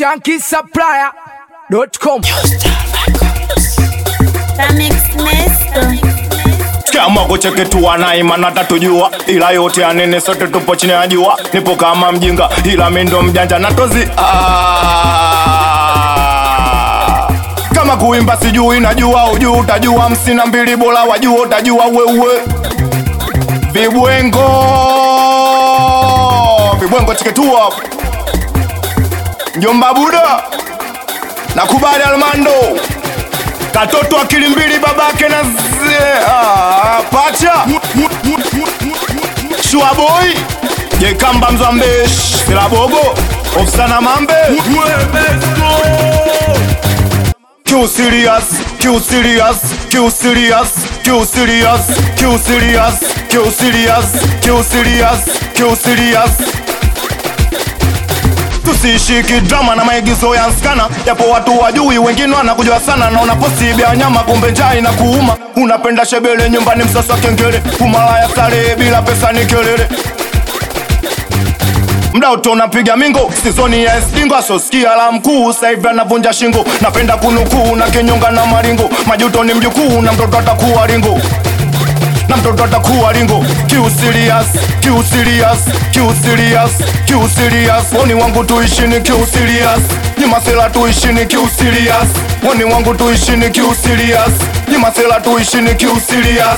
shankisupplier.com Tamix Mesto. Tukiamua kucheketua na imani atatujua, ila yote ya nene sote tupo chini ya jua. Nipo kama mjinga, ila mi ndo mjanja na tozi ah. Kama kuimba sijui, najua ujuu, utajua msina mbili bora wajua, utajua wewe vibwengo vibwengo cheketua Njomba Buda nakubali Almando katoto akili mbili babake na zie, ah, pacha shuaboy jekamba mzambesh silabogo ofsana mambe Q serious, Q serious, Q serious, Q serious, Q serious, Q serious, Q serious, Q serious tusishiki drama na maigizo ya nskana japo watu wajui wengine wanakujua sana na unaposibia nyama kumbe njaa na kuuma unapenda shebele nyumbani msasa kengele umalaya starehe bila pesa ni kelele mda uto unapiga mingo sizoni ya esdingo asosikia la mkuu saivi anavunja shingo napenda kunukuu na kinyonga na maringo majuto ni mjukuu na mtoto atakuwa ringo na mtoto atakuwa ringo Q serious, Q serious, Q serious, Q serious Woni wangu tuishini Q serious Ni masela tuishini Q serious Woni wangu tuishini Q serious Ni masela tuishini Q serious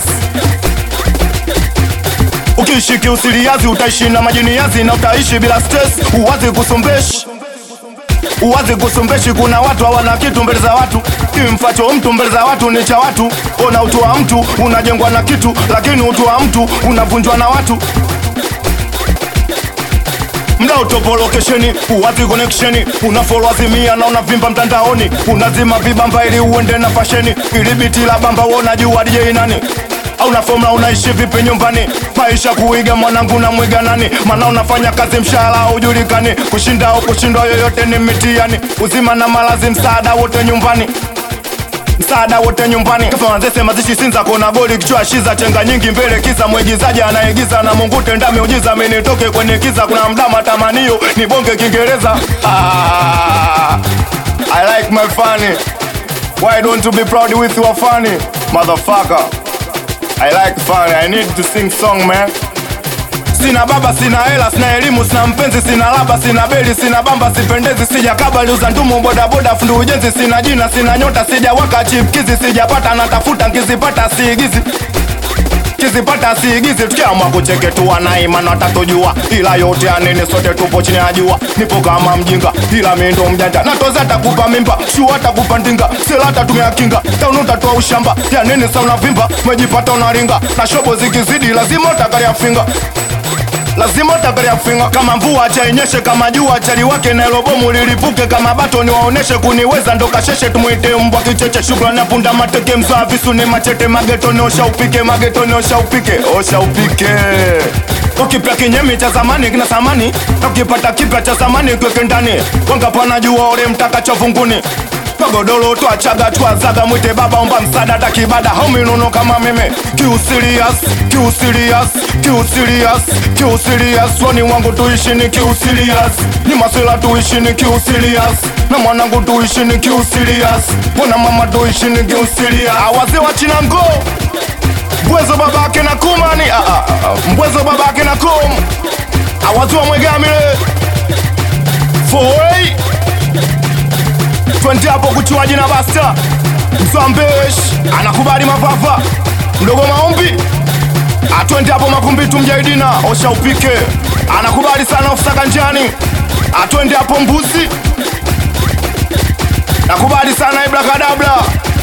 Ukiishi Q serious utaishi na majiniazi na utaishi bila stress Uwazi kusombeshi uwazi kusombeshi kuna watu hawana kitu mbele za watu kimfacho mtu mbele za watu ni cha watu ona utu wa mtu unajengwa na kitu lakini utu wa mtu unavunjwa na watu mda utopo lokesheni uwazi koneksheni unafolo azimia na unavimba mtandaoni unazima vibamba ili uende na fasheni ili biti la bamba wonajua DJ nani au na fomula unaishi vipi nyumbani maisha kuiga mwanangu na mwiga nani maana unafanya kazi mshahara haujulikani kushinda au kushindwa yoyote ni mitiani uzima na malazi msaada wote nyumbani msaada wote nyumbani kafanazese mazishi sinza kona goli kichwa shiza chenga nyingi mbele kisa mwigizaji anaigiza na mungu tenda miujiza minitoke kwenye kiza kuna mdama tamanio ni bonge kiingereza ah, I like my funny Why don't you be proud with your funny motherfucker I like funny I need to sing song man Sina baba, sina hela, sina elimu, sina mpenzi, sina laba, sina beli, sina bamba, sipendezi, sijakaba liuza ndumu, bodaboda, fundu ujenzi, sina jina, sina nyota, sijawaka chipkizi, sijapata, natafuta, nkizipata siigizi kizipata siigizi, tukiamua kucheketua na imani watatujua, ila yote ya nene, sote tupo chini ya jua. Nipo kama mjinga, ila mi ndo mjanja, natoza atakupa mimba, shua atakupa ndinga, sela atatumia kinga, taunu utatoa ushamba, ya nene sa unavimba, umejipata unaringa, na shobo zikizidi, lazima utakaria finga lazima utakaria finga kama mvua acha inyeshe kama jua chali wake na elobomu lilipuke kama bato ni waoneshe kuniweza ndo kasheshe tumwite mbwa kicheche shukrani ya punda mateke mzaa visu ni machete magetoni osha upike magetoni osha upike osha upike ukipya kinyemi cha zamani kina samani ukipata kipya cha zamani kweke ndani wangapana jua ore mtaka chovunguni kagodoro twachaga twazaga mwite baba omba msada takibada hominono kama meme Q serious, Q serious, Q serious, Q serious Wani wangu tuishi ni Q serious Ni masela tuishi ni Q serious Na mwanangu tuishi ni Q serious Wana mama tuishi ni Q serious Awaze wa chinango Mbwezo babake na kumani ah, ah, ah, Mbwezo babake na kum Awaze wa mwegamile Foi twende hapo kuchuaji na basta mzambesh anakubali mapapa mdogo maombi atwende hapo makumbitu mjaidina osha upike anakubali sana ofsaka njani atwende hapo mbuzi nakubali sana ibrakadabla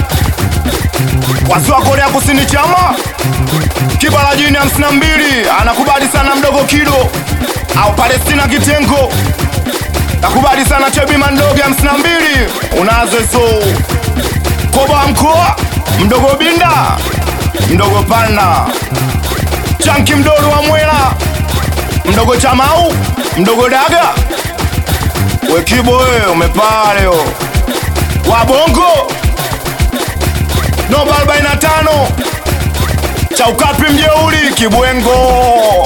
wasi wa korea kusini chama kibala jini hamsini na mbili anakubali sana mdogo kido au palestina kitengo nakubali sana chebi mandoge hamsini na mbili unazezo koba mkoa mdogo binda mdogo panda chanki mdogo wa mwela mdogo chamau mdogo daga wekibo we umepaa leo wabongo noba 45 chaukapi mjeuli kibwengo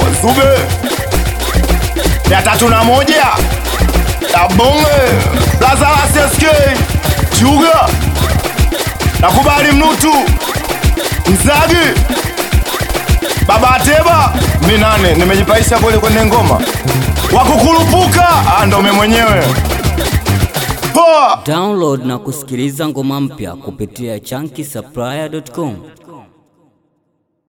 zube ya tatu na moja Tabonge Blaza Lazala SSK Chuga nakubali mnutu Mzagi Baba Ateba minane nimejipaisha kweli kwenye ngoma wakukurupuka ah, ndo mimi mwenyewe poa Download na kusikiliza ngoma mpya kupitia chunky supplier.com.